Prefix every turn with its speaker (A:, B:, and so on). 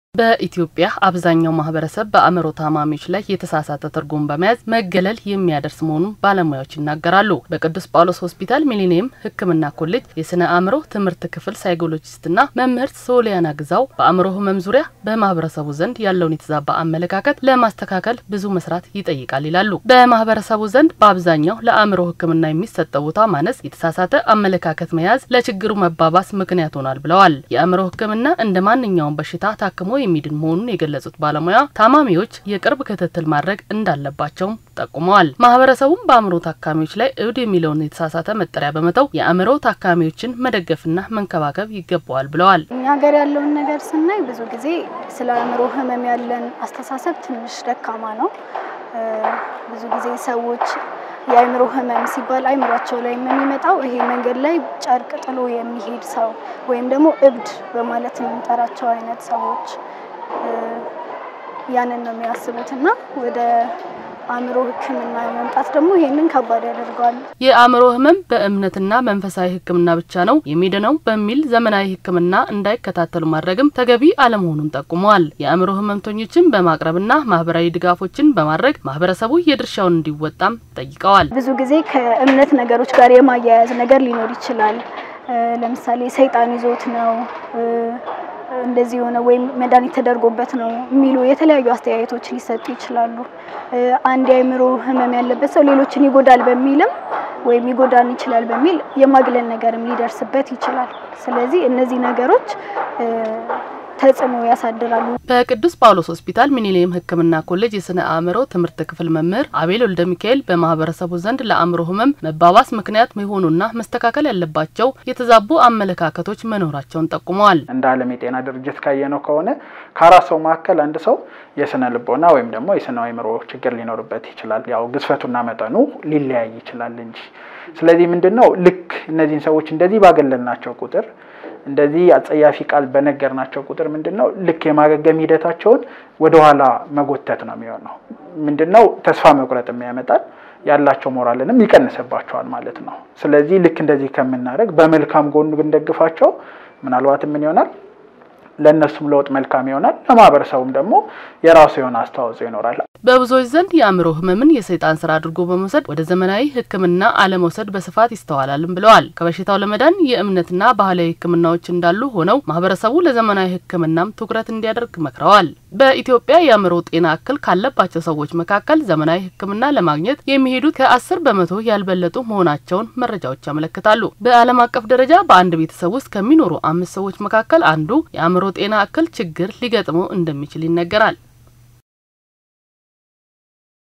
A: በኢትዮጵያ አብዛኛው ማህበረሰብ በአእምሮ ታማሚዎች ላይ የተሳሳተ ትርጉም በመያዝ መገለል የሚያደርስ መሆኑን ባለሙያዎች ይናገራሉ። በቅዱስ ጳውሎስ ሆስፒታል ሚሊኒየም ሕክምና ኮሌጅ የስነ አእምሮ ትምህርት ክፍል ሳይኮሎጂስትና መምህርት ሶሊያና ግዛው በአእምሮ ህመም ዙሪያ በማህበረሰቡ ዘንድ ያለውን የተዛባ አመለካከት ለማስተካከል ብዙ መስራት ይጠይቃል ይላሉ። በማህበረሰቡ ዘንድ በአብዛኛው ለአእምሮ ሕክምና የሚሰጠው ቦታ ማነስ፣ የተሳሳተ አመለካከት መያዝ ለችግሩ መባባስ ምክንያት ሆኗል ብለዋል። የአእምሮ ሕክምና እንደ ማንኛውም በሽታ ታክሞ የሚድን መሆኑን የገለጹት ባለሙያ ታማሚዎች የቅርብ ክትትል ማድረግ እንዳለባቸውም ጠቁመዋል። ማህበረሰቡም በአእምሮ ታካሚዎች ላይ እብድ የሚለውን የተሳሳተ መጠሪያ በመተው የአእምሮ ታካሚዎችን መደገፍና መንከባከብ ይገባዋል ብለዋል።
B: እኛ ሀገር ያለውን ነገር ስናይ ብዙ ጊዜ ስለ አእምሮ ህመም ያለን አስተሳሰብ ትንሽ ደካማ ነው። ብዙ ጊዜ ሰዎች የአእምሮ ህመም ሲባል አእምሯቸው ላይ የሚመጣው ይሄ መንገድ ላይ ጨርቅ ጥሎ የሚሄድ ሰው ወይም ደግሞ እብድ በማለት የምንጠራቸው አይነት ሰዎች ያንን ነው የሚያስቡት እና ወደ አእምሮ ሕክምና መምጣት ደግሞ ይሄንን ከባድ ያደርገዋል።
A: የአእምሮ ህመም በእምነትና መንፈሳዊ ሕክምና ብቻ ነው የሚድነው በሚል ዘመናዊ ሕክምና እንዳይከታተሉ ማድረግም ተገቢ አለመሆኑን ጠቁመዋል። የአእምሮ ህመምተኞችን በማቅረብና ማህበራዊ ድጋፎችን በማድረግ ማህበረሰቡ የድርሻውን እንዲወጣም ጠይቀዋል።
B: ብዙ ጊዜ ከእምነት ነገሮች ጋር የማያያዝ ነገር ሊኖር ይችላል። ለምሳሌ ሰይጣን ይዞት ነው እንደዚህ የሆነ ወይም መድኃኒት ተደርጎበት ነው የሚሉ የተለያዩ አስተያየቶች ሊሰጡ ይችላሉ። አንድ የአእምሮ ህመም ያለበት ሰው ሌሎችን ይጎዳል በሚልም ወይም ይጎዳን ይችላል በሚል የማግለል ነገርም ሊደርስበት ይችላል። ስለዚህ እነዚህ ነገሮች ተጽዕኖ ያሳድራሉ።
A: በቅዱስ ጳውሎስ ሆስፒታል ሚሊኒየም ሕክምና ኮሌጅ የስነ አእምሮ ትምህርት ክፍል መምህር አቤል ወልደ ሚካኤል በማህበረሰቡ ዘንድ ለአእምሮ ህመም መባባስ ምክንያት መሆኑና መስተካከል ያለባቸው የተዛቡ አመለካከቶች መኖራቸውን ጠቁመዋል።
C: እንደ ዓለም የጤና ድርጅት ካየነው ከሆነ ከአራት ሰው መካከል አንድ ሰው የስነ ልቦና ወይም ደግሞ የስነ አእምሮ ችግር ሊኖርበት ይችላል። ያው ግዝፈቱና መጠኑ ሊለያይ ይችላል እንጂ። ስለዚህ ምንድን ነው ልክ እነዚህን ሰዎች እንደዚህ ባገለልናቸው ቁጥር እንደዚህ አጸያፊ ቃል በነገርናቸው ቁጥር ምንድን ነው ልክ የማገገም ሂደታቸውን ወደኋላ መጎተት ነው የሚሆነው። ምንድን ነው ተስፋ መቁረጥ የሚያመጣል ያላቸው ሞራልንም ይቀንስባቸዋል ማለት ነው። ስለዚህ ልክ እንደዚህ ከምናደርግ በመልካም ጎኑ ብንደግፋቸው ምናልባት ምን ይሆናል ለእነሱም ለውጥ መልካም ይሆናል። ለማህበረሰቡም ደግሞ የራሱ የሆነ አስተዋጽኦ ይኖራል።
A: በብዙዎች ዘንድ የአእምሮ ህመምን የሰይጣን ስራ አድርጎ በመውሰድ ወደ ዘመናዊ ሕክምና አለመውሰድ በስፋት ይስተዋላልም ብለዋል። ከበሽታው ለመዳን የእምነትና ባህላዊ ሕክምናዎች እንዳሉ ሆነው ማህበረሰቡ ለዘመናዊ ሕክምናም ትኩረት እንዲያደርግ መክረዋል። በኢትዮጵያ የአእምሮ ጤና እክል ካለባቸው ሰዎች መካከል ዘመናዊ ሕክምና ለማግኘት የሚሄዱት ከአስር በመቶ ያልበለጡ መሆናቸውን መረጃዎች ያመለክታሉ። በዓለም አቀፍ ደረጃ በአንድ ቤተሰብ ውስጥ ከሚኖሩ አምስት ሰዎች መካከል አንዱ የአእምሮ ጤና እክል ችግር ሊገጥመው እንደሚችል ይነገራል።